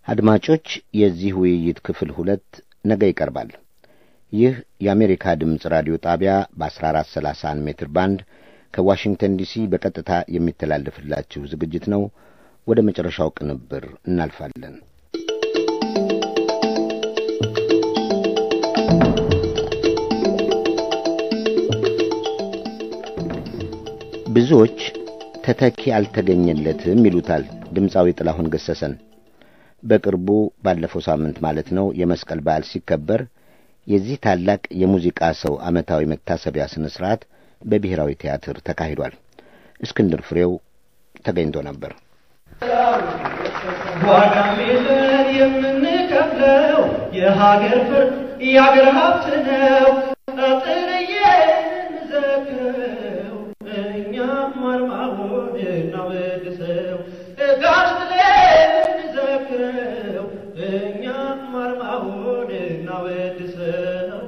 አድማጮች፣ የዚህ ውይይት ክፍል ሁለት ነገ ይቀርባል። ይህ የአሜሪካ ድምፅ ራዲዮ ጣቢያ በ1431 ሜትር ባንድ ከዋሽንግተን ዲሲ በቀጥታ የሚተላለፍላችሁ ዝግጅት ነው። ወደ መጨረሻው ቅንብር እናልፋለን። ብዙዎች ተተኪ አልተገኘለትም ይሉታል ድምፃዊ ጥላሁን ገሰሰን። በቅርቡ ባለፈው ሳምንት ማለት ነው የመስቀል በዓል ሲከበር የዚህ ታላቅ የሙዚቃ ሰው ዓመታዊ መታሰቢያ ሥነ ሥርዓት በብሔራዊ ቲያትር ተካሂዷል። እስክንድር ፍሬው ተገኝቶ ነበር። ዋጋሜለን የምንከፍለው የሀገር ፍር የሀገር ሀብት ነው። ጥርዬ እንዘክረው እኛም አርማውን እናወድሰው። ጋሽ ብለን እንዘክረው እኛም አርማውን እናወድሰው።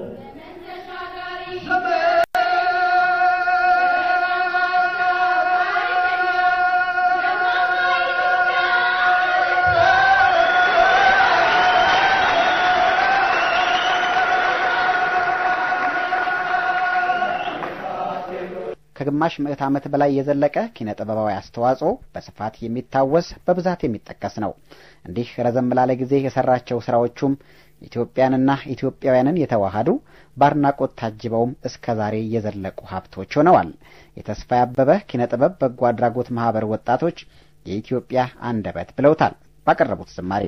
ከግማሽ ምዕት ዓመት በላይ የዘለቀ ኪነ ጥበባዊ አስተዋጽኦ በስፋት የሚታወስ በብዛት የሚጠቀስ ነው። እንዲህ ረዘም ላለ ጊዜ የሰራቸው ስራዎቹም ኢትዮጵያንና ኢትዮጵያውያንን የተዋሃዱ በአድናቆት ታጅበውም እስከ ዛሬ የዘለቁ ሀብቶች ሆነዋል። የተስፋዬ አበበ ኪነ ጥበብ በጎ አድራጎት ማህበር ወጣቶች የኢትዮጵያ አንደበት ብለውታል ባቀረቡት ዝማሬ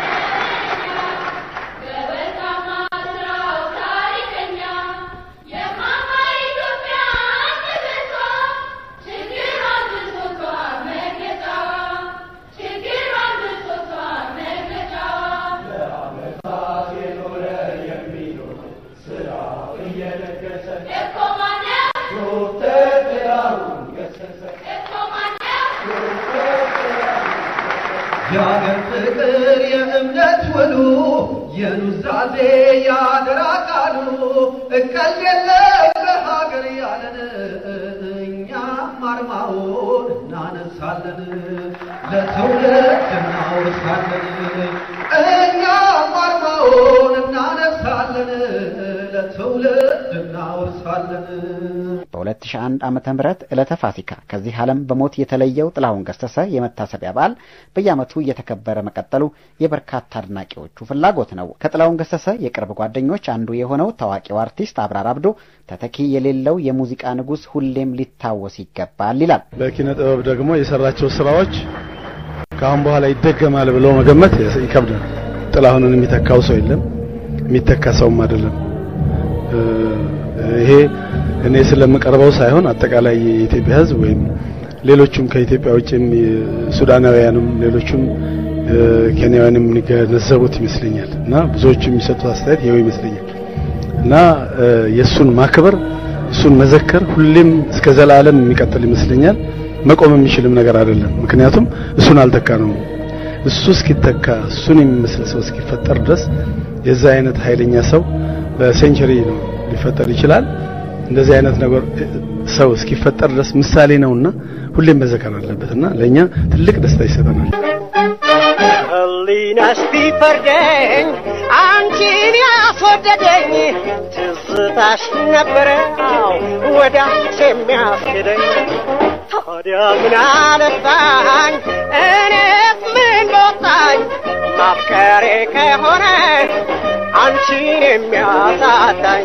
የአገር ፍቅር የእምነት ውሉ የኑዛዜ የአደራ ቃሉ እቀል የለም በሀገር ያለን እኛም አርማውን እናነሳለን ለትውልድ እናወርሳለን እኛም አርማውን እናነሳለን ለትውልድ እናወርሳለን። በ2001 ዓመተ ምህረት ዕለተ ፋሲካ ከዚህ ዓለም በሞት የተለየው ጥላሁን ገሰሰ የመታሰቢያ በዓል በየዓመቱ እየተከበረ መቀጠሉ የበርካታ አድናቂዎቹ ፍላጎት ነው። ከጥላሁን ገሰሰ የቅርብ ጓደኞች አንዱ የሆነው ታዋቂው አርቲስት አብራር አብዶ ተተኪ የሌለው የሙዚቃ ንጉሥ ሁሌም ሊታወስ ይገባል ይላል። በኪነ ጥበብ ደግሞ የሰራቸው ስራዎች ከአሁን በኋላ ይደገማል ብሎ መገመት ይከብዳል። ጥላሁንን የሚተካው ሰው የለም፣ የሚተካ ሰውም አይደለም። ይሄ እኔ ስለምቀርበው ሳይሆን አጠቃላይ የኢትዮጵያ ሕዝብ ወይም ሌሎቹም ከኢትዮጵያ ውጭም ሱዳናውያንም ሌሎቹም ኬንያውያንም የሚገነዘቡት ይመስለኛል እና ብዙዎቹ የሚሰጡት አስተያየት ይኸው ይመስለኛል እና የእሱን ማክበር እሱን መዘከር ሁሌም እስከ ዘላለም የሚቀጥል ይመስለኛል። መቆም የሚችልም ነገር አይደለም። ምክንያቱም እሱን አልተካ ነው። እሱ እስኪተካ እሱን የሚመስል ሰው እስኪፈጠር ድረስ የዛ አይነት ኃይለኛ ሰው በሴንቸሪ ነው ሊፈጠር ይችላል። እንደዚህ አይነት ነገር ሰው እስኪፈጠር ድረስ ምሳሌ ነውና ሁሌም መዘከር አለበትና ለኛ ትልቅ ደስታ ይሰጠናል። ህሊናሽ ቢፈርደኝ አንቺን ያስወደደኝ ትዝታሽ ነበረ ወደ አንቺ የሚያስገደኝ ታዲያ ምን አለፋኝ እኔስ ምን በወጣኝ ማፍቀሬ ከሆነ አንቺን የሚያሳጣኝ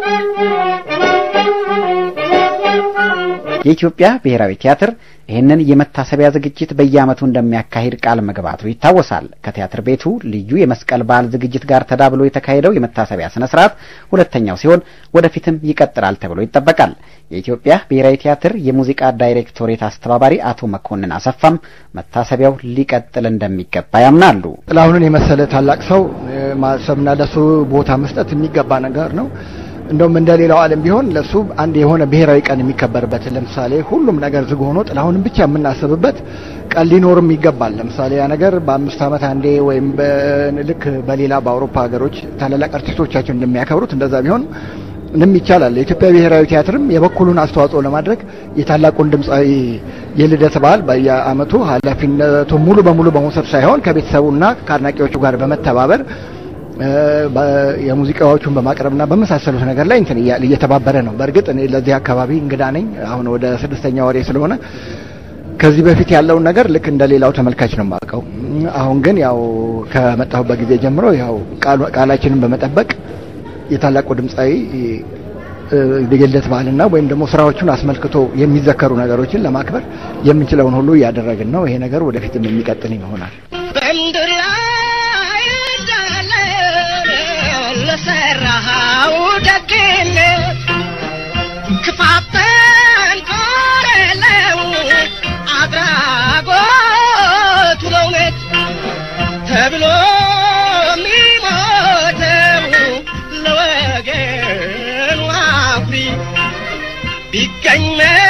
የኢትዮጵያ ብሔራዊ ቲያትር ይህንን የመታሰቢያ ዝግጅት በየዓመቱ እንደሚያካሂድ ቃል መግባቱ ይታወሳል። ከቲያትር ቤቱ ልዩ የመስቀል በዓል ዝግጅት ጋር ተዳብሎ የተካሄደው የመታሰቢያ ስነ ስርዓት ሁለተኛው ሲሆን ወደፊትም ይቀጥላል ተብሎ ይጠበቃል። የኢትዮጵያ ብሔራዊ ቲያትር የሙዚቃ ዳይሬክቶሬት አስተባባሪ አቶ መኮንን አሰፋም መታሰቢያው ሊቀጥል እንደሚገባ ያምናሉ። ጥላሁንን የመሰለ ታላቅ ሰው ማሰብና ለሱ ቦታ መስጠት የሚገባ ነገር ነው። እንደውም እንደ ሌላው ዓለም ቢሆን ለሱ አንድ የሆነ ብሔራዊ ቀን የሚከበርበት ለምሳሌ ሁሉም ነገር ዝግ ሆኖ ጥላሁንን ብቻ የምናስብበት ቀን ሊኖርም ይገባል። ለምሳሌ ያ ነገር በአምስት ዓመት አንዴ ወይም ልክ በሌላ በአውሮፓ ሀገሮች ታላላቅ አርቲስቶቻችን እንደሚያከብሩት እንደዛ ቢሆን ንም ይቻላል። የኢትዮጵያ ብሔራዊ ቲያትርም የበኩሉን አስተዋጽኦ ለማድረግ የታላቁን ድምፃዊ የልደት በዓል በየዓመቱ ኃላፊነቱ ሙሉ በሙሉ በመውሰድ ሳይሆን ከቤተሰቡና ከአድናቂዎቹ ጋር በመተባበር የሙዚቃዎቹን በማቅረብና በመሳሰሉት ነገር ላይ እንትን እየተባበረ ነው። በእርግጥ እኔ ለዚህ አካባቢ እንግዳ ነኝ። አሁን ወደ ስድስተኛ ወሬ ስለሆነ ከዚህ በፊት ያለውን ነገር ልክ እንደ ሌላው ተመልካች ነው የማውቀው። አሁን ግን ያው ከመጣሁበት ጊዜ ጀምሮ ያው ቃላችንን በመጠበቅ የታላቁ ድምፃዊ የልደት በዓልና ወይም ደግሞ ስራዎቹን አስመልክቶ የሚዘከሩ ነገሮችን ለማክበር የምንችለውን ሁሉ እያደረግን ነው። ይሄ ነገር ወደፊትም የሚቀጥል ይሆናል። በምድር ላይ እንዳለ ለሰራኸው ደግነት ክፋት ተንኮል የለው አድራጎቱ ለእውነት ተብሎ የሚሞተው ለወገኑ አኩሪ ቢገኝ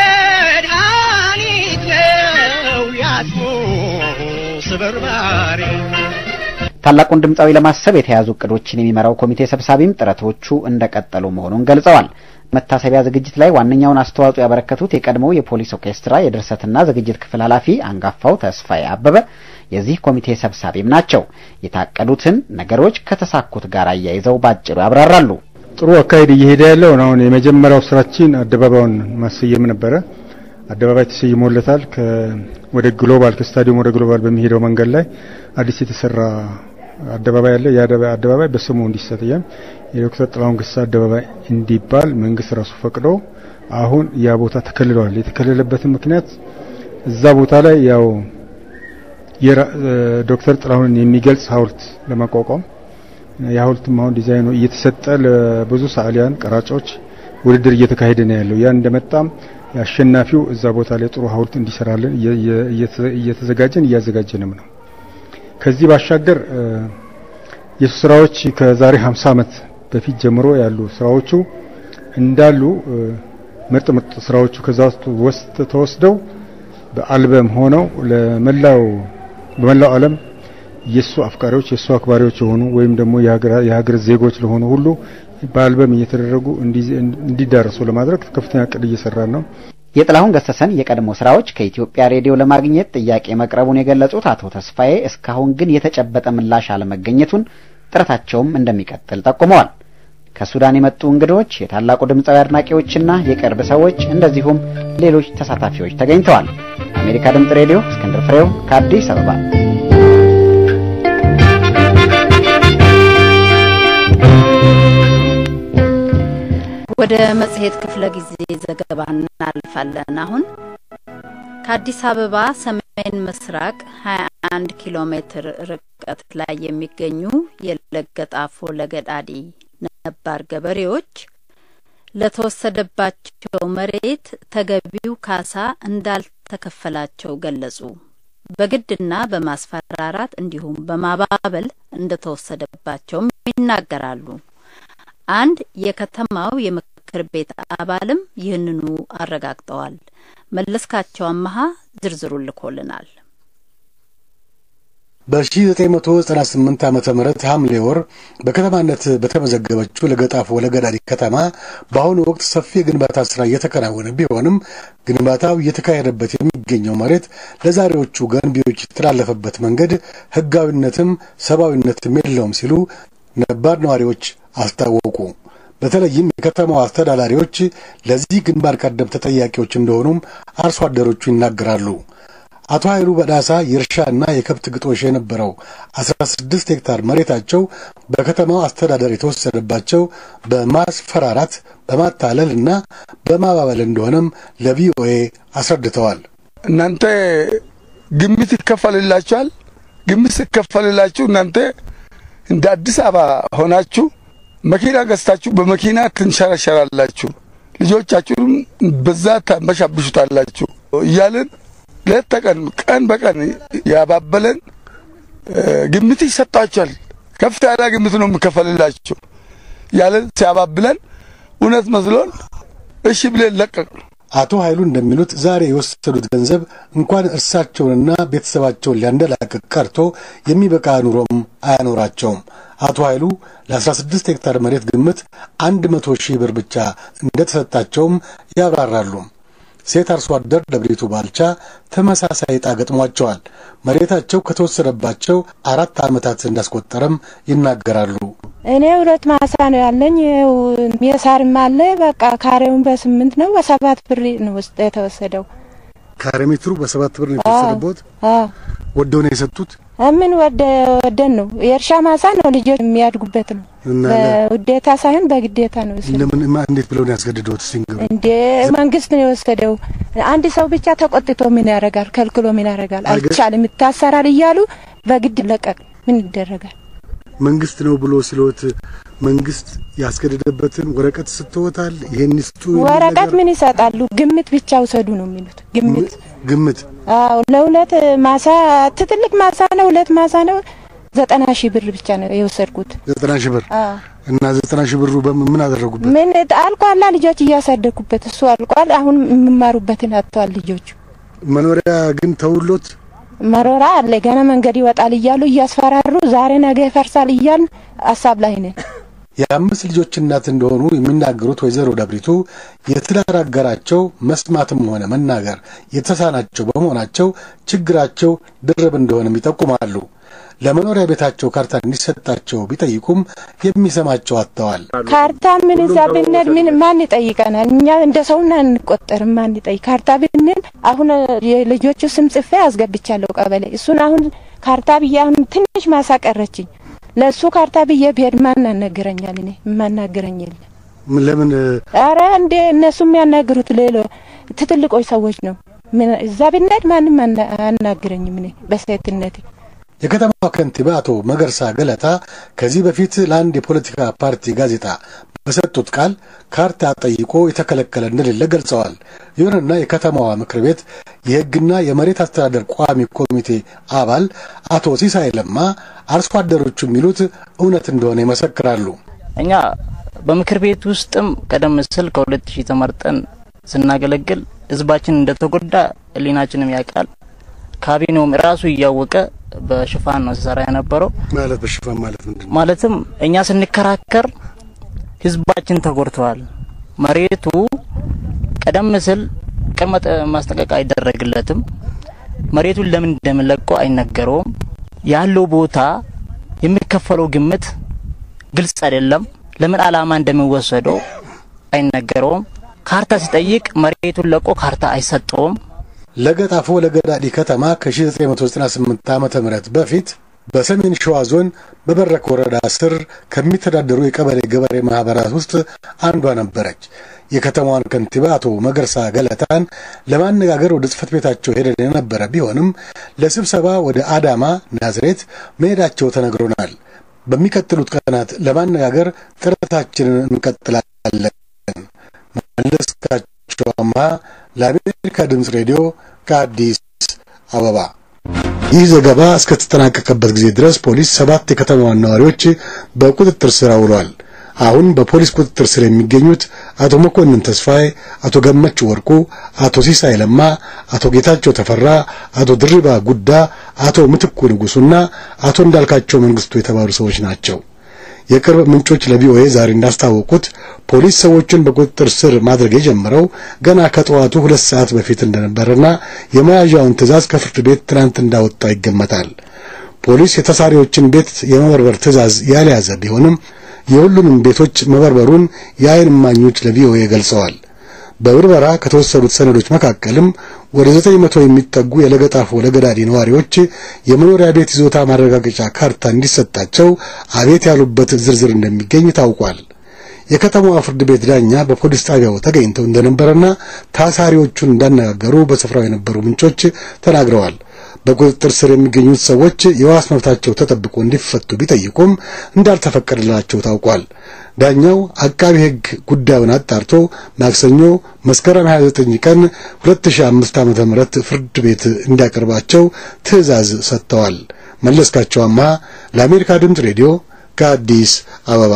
መድኃኒት ነው ያስሙ ስብርባሪ ታላቁን ድምፃዊ ለማሰብ የተያዙ እቅዶችን የሚመራው ኮሚቴ ሰብሳቢም ጥረቶቹ እንደቀጠሉ መሆኑን ገልጸዋል። መታሰቢያ ዝግጅት ላይ ዋነኛውን አስተዋጽኦ ያበረከቱት የቀድሞው የፖሊስ ኦርኬስትራ የድርሰትና ዝግጅት ክፍል ኃላፊ አንጋፋው ተስፋዬ አበበ የዚህ ኮሚቴ ሰብሳቢም ናቸው። የታቀዱትን ነገሮች ከተሳኩት ጋር አያይዘው ባጭሩ ያብራራሉ። ጥሩ አካሄድ እየሄደ ያለው አሁን የመጀመሪያው ስራችን አደባባዩን ማሰየም ነበረ። አደባባይ ተሰይሞለታል። ወደ ግሎባል ከስታዲየም ወደ ግሎባል በሚሄደው መንገድ ላይ አዲስ የተሰራ አደባባይ አለ። ያ አደባባይ በስሙ እንዲሰየም የዶክተር ጥላሁን ገሰሰ አደባባይ እንዲባል መንግስት ራሱ ፈቅዶ አሁን ያ ቦታ ተከልሏል። የተከለለበትን ምክንያት እዛ ቦታ ላይ ያው ዶክተር ጥላሁንን የሚገልጽ ሐውልት ለማቋቋም የሐውልትም አሁን ዲዛይኑ እየተሰጠ ለብዙ ሰዓሊያን ቀራጮች ውድድር እየተካሄደ ነው ያለው። ያ እንደመጣም አሸናፊው እዛ ቦታ ላይ ጥሩ ሐውልት እንዲሰራልን እየተዘጋጀን እያዘጋጀንም ነው። ከዚህ ባሻገር የሱ ስራዎች ከዛሬ 50 ዓመት በፊት ጀምሮ ያሉ ስራዎቹ እንዳሉ ምርጥ ምርጥ ስራዎቹ ከዛ ውስጥ ተወስደው በአልበም ሆነው ለመላው በመላው ዓለም የሱ አፍቃሪዎች የሱ አክባሪዎች የሆኑ ወይም ደግሞ የሀገር ዜጎች ለሆኑ ሁሉ በአልበም እየተደረጉ እንዲዳረሱ ለማድረግ ከፍተኛ እቅድ እየሰራን ነው። የጥላሁን ገሰሰን የቀድሞ ስራዎች ከኢትዮጵያ ሬዲዮ ለማግኘት ጥያቄ መቅረቡን የገለጹት አቶ ተስፋዬ እስካሁን ግን የተጨበጠ ምላሽ አለመገኘቱን ጥረታቸውም እንደሚቀጥል ጠቁመዋል። ከሱዳን የመጡ እንግዶች፣ የታላቁ ድምፃዊ አድናቂዎችና የቅርብ ሰዎች እንደዚሁም ሌሎች ተሳታፊዎች ተገኝተዋል። የአሜሪካ ድምፅ ሬዲዮ እስክንድር ፍሬው ከአዲስ አበባ ወደ መጽሔት ክፍለ ጊዜ ዘገባ እናልፋለን። አሁን ከአዲስ አበባ ሰሜን ምስራቅ 21 ኪሎ ሜትር ርቀት ላይ የሚገኙ የለገጣፎ ለገዳዲ ነባር ገበሬዎች ለተወሰደባቸው መሬት ተገቢው ካሳ እንዳልተከፈላቸው ገለጹ። በግድና በማስፈራራት እንዲሁም በማባበል እንደተወሰደባቸውም ይናገራሉ። አንድ የከተማው የምክር ቤት አባልም ይህንኑ አረጋግጠዋል። መለስካቸው አመሃ ዝርዝሩን ልኮልናል። በ1998 ዓመተ ምህረት ሐምሌ ወር በከተማነት በተመዘገበችው ለገጣፎ ለገዳዲ ከተማ በአሁኑ ወቅት ሰፊ የግንባታ ስራ እየተከናወነ ቢሆንም ግንባታው እየተካሄደበት የሚገኘው መሬት ለዛሬዎቹ ገንቢዎች የተላለፈበት መንገድ ሕጋዊነትም ሰብአዊነትም የለውም ሲሉ ነባር ነዋሪዎች አስታወቁ። በተለይም የከተማው አስተዳዳሪዎች ለዚህ ግንባር ቀደም ተጠያቂዎች እንደሆኑም አርሶ አደሮቹ ይናገራሉ። አቶ ኃይሉ በዳሳ የእርሻና የከብት ግጦሽ የነበረው 16 ሄክታር መሬታቸው በከተማው አስተዳደር የተወሰደባቸው በማስፈራራት በማታለል እና በማባበል እንደሆነም ለቪኦኤ አስረድተዋል። እናንተ ግምት ይከፈልላችኋል። ግምት ሲከፈልላችሁ እናንተ እንደ አዲስ አበባ ሆናችሁ መኪና ገዝታችሁ በመኪና ትንሸራሸራላችሁ፣ ልጆቻችሁም በዛ ታንበሻብሹታላችሁ እያልን ሌት ተቀን ቀን በቀን ያባበለን ግምት ይሰጣችኋል። ከፍ ያለ ግምት ነው የሚከፈልላችሁ ያለን ሲያባብለን እውነት መስሎን እሺ ብለን ለቀቅ። አቶ ኃይሉ እንደሚሉት ዛሬ የወሰዱት ገንዘብ እንኳን እርሳቸውንና ቤተሰባቸውን ሊያንደላቅቅ ቀርቶ የሚበቃ ኑሮም አያኖራቸውም። አቶ ኃይሉ ለ16 ሄክታር መሬት ግምት 100 ሺህ ብር ብቻ እንደተሰጣቸውም ያብራራሉ። ሴት አርሶ አደር ደብሪቱ ባልቻ ተመሳሳይ ዕጣ ገጥሟቸዋል። መሬታቸው ከተወሰደባቸው አራት ዓመታት እንዳስቆጠረም ይናገራሉ። እኔ ሁለት ማሳ ነው ያለኝ። የሳርም አለ። በቃ ካሬውን በስምንት ነው በሰባት ብር ነው ውስጥ የተወሰደው። ካሬ ሜትሩ በሰባት ብር ነው የተወሰደበት። ወደው ነው የሰጡት። ምን ወደ ወደን ነው የእርሻ ማሳ ነው ልጆች የሚያድጉበት ነው። በውዴታ ሳይሆን በግዴታ ነው የወሰደው። ለምን እንዴት ብለው ነው ያስገድደውት? ሲንገሩ እንዴ መንግስት ነው የወሰደው። አንድ ሰው ብቻ ተቆጥቶ ምን ያደርጋል? ከልክሎ ምን ያደርጋል? አይቻልም፣ ይታሰራል እያሉ በግድ ለቀቅ። ምን ይደረጋል? መንግስት ነው ብሎ ሲሎት መንግስት ያስገደደበትን ወረቀት ስትወታል። ይሄን ይስጡ ወረቀት ምን ይሰጣሉ? ግምት ብቻ ውሰዱ ነው የሚሉት። ግምት ግምት። አዎ ለሁለት ማሳ ትልቅ ማሳ ነው፣ ሁለት ማሳ ነው። ዘጠና ሺህ ብር ብቻ ነው የወሰድኩት። ዘጠና ሺህ ብር እና ዘጠና ሺህ ብሩ በምን ምን አደረጉበት? ምን አልቋላ። ልጆች እያሳደጉበት እሱ አልቋል። አሁን የሚማሩበትን አጥተዋል ልጆቹ። መኖሪያ ግን ተውሎት መሮራ አለ ገና መንገድ ይወጣል እያሉ እያስፈራሩ ዛሬ ነገ ይፈርሳል እያሉ ሀሳብ ላይ ነን። የአምስት ልጆች እናት እንደሆኑ የሚናገሩት ወይዘሮ ደብሪቱ የትዳር አጋራቸው መስማትም ሆነ መናገር የተሳናቸው በመሆናቸው ችግራቸው ድርብ እንደሆነም ይጠቁማሉ። ለመኖሪያ ቤታቸው ካርታ እንዲሰጣቸው ቢጠይቁም የሚሰማቸው አጥተዋል። ካርታ ምን እዛ ብንል ምን ማን ይጠይቀናል? እኛ እንደ ሰውና እንቆጠርም። ማን ይጠይቅ? ካርታ ብንል አሁን የልጆቹ ስም ጽፌ አስገብቻለሁ ቀበሌ። እሱን አሁን ካርታ ብዬ አሁን ትንሽ ማሳ ቀረችኝ። ለእሱ ካርታ ብዬ ብሄድ ማን ያናግረኛል? እኔ የማናግረኝ የለም። ለምን? አረ እንዴ እነሱ የሚያናግሩት ሌሎ ትትልቆች ሰዎች ነው። እዛ ብንሄድ ማንም አናግረኝም እኔ በሴትነቴ የከተማዋ ከንቲባ አቶ መገርሳ ገለታ ከዚህ በፊት ለአንድ የፖለቲካ ፓርቲ ጋዜጣ በሰጡት ቃል ካርታ ጠይቆ የተከለከለ እንደሌለ ገልጸዋል። ይሁንና የከተማዋ ምክር ቤት የሕግና የመሬት አስተዳደር ቋሚ ኮሚቴ አባል አቶ ሲሳይ ለማ አርሶ አደሮቹ የሚሉት እውነት እንደሆነ ይመሰክራሉ። እኛ በምክር ቤት ውስጥም ቀደም ሲል ከሁለት ሺህ ተመርጠን ስናገለግል ህዝባችን እንደተጎዳ ህሊናችንም ያውቃል። ካቢኔውም ራሱ እያወቀ በሽፋን ነው ሲሰራ የነበረው። ማለት በሽፋን ማለት ምንድን ነው? ማለትም እኛ ስንከራከር ህዝባችን ተጎድተዋል። መሬቱ ቀደም ሲል ቅድመ ማስጠንቀቂያ አይደረግለትም። መሬቱን ለምን እንደምንለቀው አይነገረውም። ያለው ቦታ የሚከፈለው ግምት ግልጽ አይደለም። ለምን አላማ እንደሚወሰደው አይነገረውም። ካርታ ሲጠይቅ መሬቱን ለቆ ካርታ አይሰጠውም። ለገጣፎ ለገዳዲ ከተማ ከ1998 ዓመተ ምህረት በፊት በሰሜን ሸዋ ዞን በበረክ ወረዳ ስር ከሚተዳደሩ የቀበሌ ገበሬ ማህበራት ውስጥ አንዷ ነበረች። የከተማዋን ከንቲባ አቶ መገርሳ ገለታን ለማነጋገር ወደ ጽህፈት ቤታቸው ሄደን የነበረ ቢሆንም ለስብሰባ ወደ አዳማ ናዝሬት መሄዳቸው ተነግሮናል። በሚቀጥሉት ቀናት ለማነጋገር ጥረታችንን እንቀጥላለን። መለስካቸው አምሃ ለአሜሪካ ድምፅ ሬዲዮ ከአዲስ አበባ። ይህ ዘገባ እስከተጠናቀቀበት ጊዜ ድረስ ፖሊስ ሰባት የከተማዋን ነዋሪዎች በቁጥጥር ስር አውሏል። አሁን በፖሊስ ቁጥጥር ስር የሚገኙት አቶ መኮንን ተስፋዬ፣ አቶ ገመች ወርቁ፣ አቶ ሲሳይ ለማ፣ አቶ ጌታቸው ተፈራ፣ አቶ ድሪባ ጉዳ፣ አቶ ምትኩ ንጉሱና አቶ እንዳልካቸው መንግስቱ የተባሉ ሰዎች ናቸው። የቅርብ ምንጮች ለቪኦኤ ዛሬ እንዳስታወቁት ፖሊስ ሰዎቹን በቁጥጥር ስር ማድረግ የጀመረው ገና ከጠዋቱ ሁለት ሰዓት በፊት እንደነበረና የመያዣውን ትዕዛዝ ከፍርድ ቤት ትናንት እንዳወጣ ይገመታል። ፖሊስ የተሳሪዎችን ቤት የመበርበር ትዕዛዝ ያልያዘ ቢሆንም የሁሉንም ቤቶች መበርበሩን የዓይን እማኞች ለቪኦኤ ገልጸዋል። በብርበራ ከተወሰዱት ሰነዶች መካከልም ወደ ዘጠኝ መቶ የሚጠጉ የለገጣፎ ለገዳዲ ነዋሪዎች የመኖሪያ ቤት ይዞታ ማረጋገጫ ካርታ እንዲሰጣቸው አቤት ያሉበት ዝርዝር እንደሚገኝ ታውቋል። የከተማዋ ፍርድ ቤት ዳኛ በፖሊስ ጣቢያው ተገኝተው እንደነበረና ታሳሪዎቹን እንዳነጋገሩ በስፍራው የነበሩ ምንጮች ተናግረዋል። በቁጥጥር ስር የሚገኙት ሰዎች የዋስ መብታቸው ተጠብቆ እንዲፈቱ ቢጠይቁም እንዳልተፈቀደላቸው ታውቋል። ዳኛው አቃቢ ሕግ ጉዳዩን አጣርቶ ማክሰኞ መስከረም 29 ቀን 2005 ዓ.ም ፍርድ ቤት እንዲያቀርባቸው ትዕዛዝ ሰጥተዋል። መለስካቸው አምሃ ለአሜሪካ ድምፅ ሬዲዮ ከአዲስ አበባ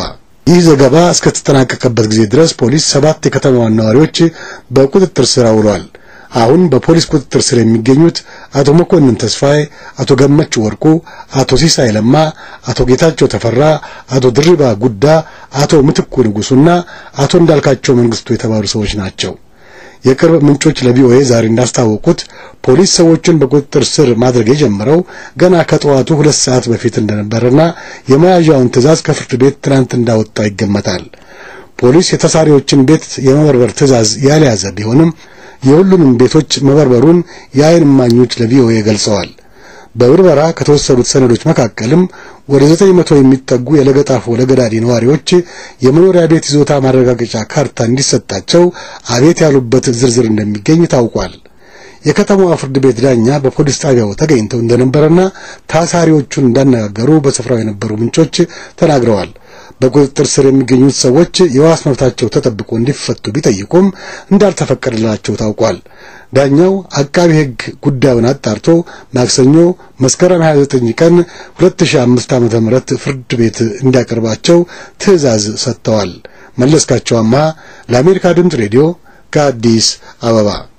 ይህ ዘገባ እስከተጠናቀቀበት ጊዜ ድረስ ፖሊስ ሰባት የከተማዋን ነዋሪዎች በቁጥጥር ስር አውሏል። አሁን በፖሊስ ቁጥጥር ስር የሚገኙት አቶ መኮንን ተስፋዬ፣ አቶ ገመች ወርቁ፣ አቶ ሲሳይ ለማ፣ አቶ ጌታቸው ተፈራ፣ አቶ ድሪባ ጉዳ፣ አቶ ምትኩ ንጉሱና አቶ እንዳልካቸው መንግስቱ የተባሉ ሰዎች ናቸው። የቅርብ ምንጮች ለቪኦኤ ዛሬ እንዳስታወቁት ፖሊስ ሰዎቹን በቁጥጥር ስር ማድረግ የጀመረው ገና ከጠዋቱ ሁለት ሰዓት በፊት እንደነበረና የመያዣውን ትዕዛዝ ከፍርድ ቤት ትናንት እንዳወጣ ይገመታል። ፖሊስ የተሳሪዎችን ቤት የመበርበር ትዕዛዝ ያልያዘ ቢሆንም የሁሉንም ቤቶች መበርበሩን የዓይን እማኞች ለቪኦኤ ገልጸዋል። በብርበራ ከተወሰዱት ሰነዶች መካከልም ወደ ዘጠኝ መቶ የሚጠጉ የለገጣፎ ለገዳዲ ነዋሪዎች የመኖሪያ ቤት ይዞታ ማረጋገጫ ካርታ እንዲሰጣቸው አቤት ያሉበት ዝርዝር እንደሚገኝ ታውቋል። የከተማዋ ፍርድ ቤት ዳኛ በፖሊስ ጣቢያው ተገኝተው እንደነበረና ታሳሪዎቹን እንዳነጋገሩ በስፍራው የነበሩ ምንጮች ተናግረዋል። በቁጥጥር ስር የሚገኙት ሰዎች የዋስ መብታቸው ተጠብቆ እንዲፈቱ ቢጠይቁም እንዳልተፈቀደላቸው ታውቋል። ዳኛው አቃቢ ሕግ ጉዳዩን አጣርቶ ማክሰኞ መስከረም 29 ቀን 2005 ዓ.ም ፍርድ ቤት እንዲያቀርባቸው ትዕዛዝ ሰጥተዋል። መለስካቸው አምሃ ለአሜሪካ ድምፅ ሬዲዮ ከአዲስ አበባ